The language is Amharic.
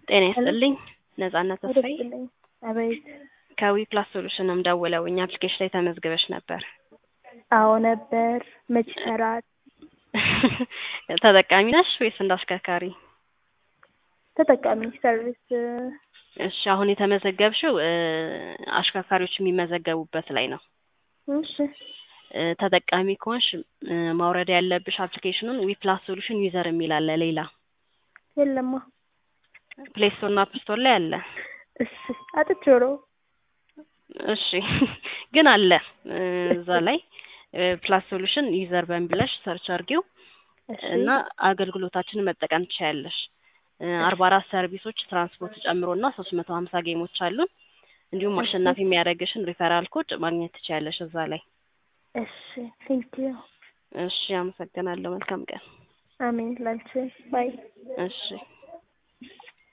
ጤና ይስጥልኝ ነጻነት ተስፋዬ ይደስልኝ። አቤት። ከዊ ፕላስ ሶሉሽንም ደውለው እኛ አፕሊኬሽን ላይ ተመዝግበሽ ነበር። አዎ ነበር። መች ይሰራል? ተጠቃሚ ነሽ ወይስ እንደ አሽከርካሪ? ተጠቃሚ ሰርቪስ እሺ አሁን የተመዘገብሽው እ አሽከርካሪዎች የሚመዘገቡበት ላይ ነው። እሺ እ ተጠቃሚ ከሆንሽ እ ማውረድ ያለብሽ አፕሊኬሽኑን ዊ ፕላስ ሶሉሽን ዩዘር የሚል አለ ሌላ የለማ። ፕሌይ ስቶር እና አፕ ስቶር ላይ አለ። እሺ አጥቼው ነው። እሺ ግን አለ እ እዛ ላይ ፕላስ ሶሉሽን ዩዘር በሚብለሽ ሰርች አድርጊው እሺ እና አገልግሎታችንን መጠቀም ትችያለሽ። አርባ አራት ሰርቪሶች ትራንስፖርት ጨምሮ እና ሶስት መቶ ሀምሳ ጌሞች አሉን። እንዲሁም አሸናፊ የሚያደርግሽን ሪፈራል ኮድ ማግኘት ትችያለሽ እዛ ላይ። እሺ ቴንኪዩ። እሺ አመሰግናለሁ። መልካም ቀን። አሜን ላንቺ ባይ እሺ